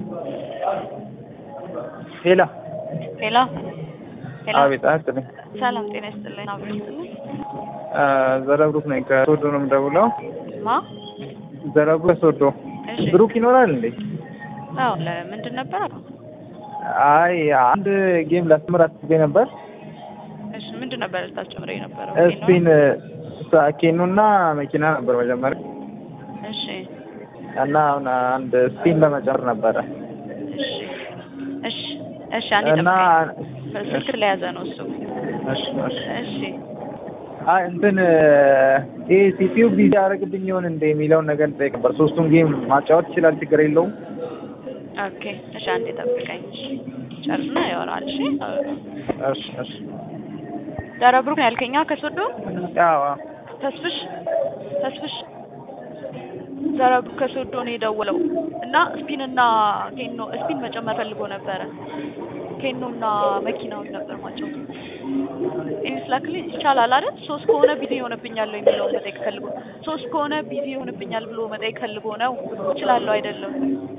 ሄላ ሄሎ ሄሎ፣ አቤት አያስጥልኝ ሰላም ጤና ይስጥልኝ። አብሮ ይስጥልኝ። ዘረብሩክ ነኝ ከሶዶ ነው የምደውለው ማ? ዘረብሩክ ከሶዶ እሺ። ብሩክ ይኖራል እንዴ አዎ፣ ለምንድን ነበር? አይ አንድ ጌም ላስተምር አስቤ ነበር እሺ፣ ምንድን ነበር ልታስተምረኝ የነበረው? ስፒን ኬኑና መኪና ነበር መጀመሪያ እሺ፣ እና አሁን አንድ ስፒን ለመጨመር ነበረ እሺ፣ እሺ፣ እሺ። አንዴ እና ጠብቀኝ። ስልክ ለያዘ ነው እሱ። እሺ እሺ እሺ፣ አይ እንትን ይሄ ሲፒዩ ቢዚ ያደርግብኝ ይሆን እንደ የሚለውን ነገር ልጠይቅ ነበር። ሶስቱን ጌም ማጫወት ይችላል፣ ችግር የለውም። ኦኬ። እሺ፣ አንዴ ጠብቀኝ። እሺ፣ ጨርስና ያወራል። እሺ። እሺ እሺ ደረብሩክ ነው ያልከኛ ከሶዶ ያው ተስፍሽ ተስፍሽ ዘረብሩክ ከሶዶ ነው የደወለው እና ስፒን እና ኬኖ ስፒን መጨመር ፈልጎ ነበረ። ኬኖ እና መኪናውን ነበር ማጫወት ኢንስላክሊ ይቻላል አይደል? ሶስት ከሆነ ቢዚ ይሆንብኛል የሚለውን መጠየቅ ፈልጎ ሶስት ከሆነ ቢዚ ይሆንብኛል ብሎ መጠየቅ ፈልጎ ነው። እችላለሁ አይደለም?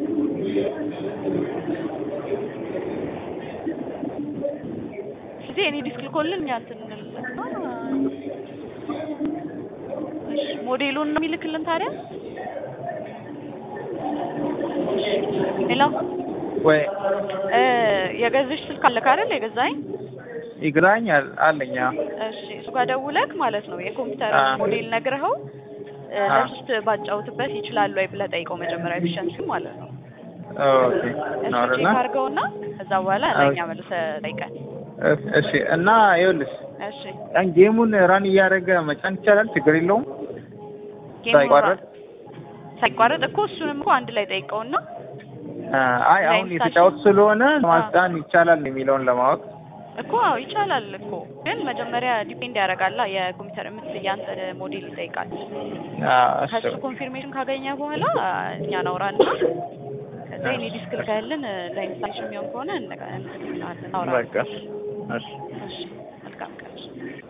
ስለዚህ እኔ ዲስክ ልኮልን እኛ እንትን እንልለትና እሺ፣ ሞዴሉን ነው የሚልክልን ታዲያ። ሄሎ ወይ እ የገዛሽ ስልክ አለክ አይደል? የገዛኝ ይግራኝ አል- አለኝ። አዎ። እሺ እሱ ጋር ደውለክ ማለት ነው የኮምፒውተር አ። ሞዴል ነግረኸው እ አ። ለሶስት ባጫውትበት ይችላል ወይ ብለህ ጠይቀው መጀመሪያ ኤፊሸንሲ ማለት ነው። ኦኬ እሱ ነው ቼክ አይደለ? አድርገውና ከዛ በኋላ ለእኛ መልሰህ ጠይቀን። እሺ፣ እሺ እና ይኸውልሽ እሺ ያን ጌሙን ራን እያደረገ መጫን ይቻላል፣ ችግር የለውም። ጌሙን ሳይቋረጥ? ሳይቋረጥ እኮ እሱንም እኮ አንድ ላይ ጠይቀውና አይ አሁን ለኢንስታሌሽን? የተጫወት ስለሆነ ማስጫን ይቻላል የሚለውን ለማወቅ እኮ አዎ ይቻላል እኮ ግን መጀመሪያ ዲፔንድ ያደርጋላ የኮምፒውተር የምትል ያንተ ሞዴል ይጠይቃል። አዎ፣ እሺ ከሱ ኮንፊርሜሽን ካገኘ በኋላ እኛ ናውራና ከዛ የኔ ዲስክ ልከህልን ለኢንስታሌሽን የሚሆን ከሆነ እንልካለን፣ እናወራለን። በቃ እሺ እሺ መልካም ቀን።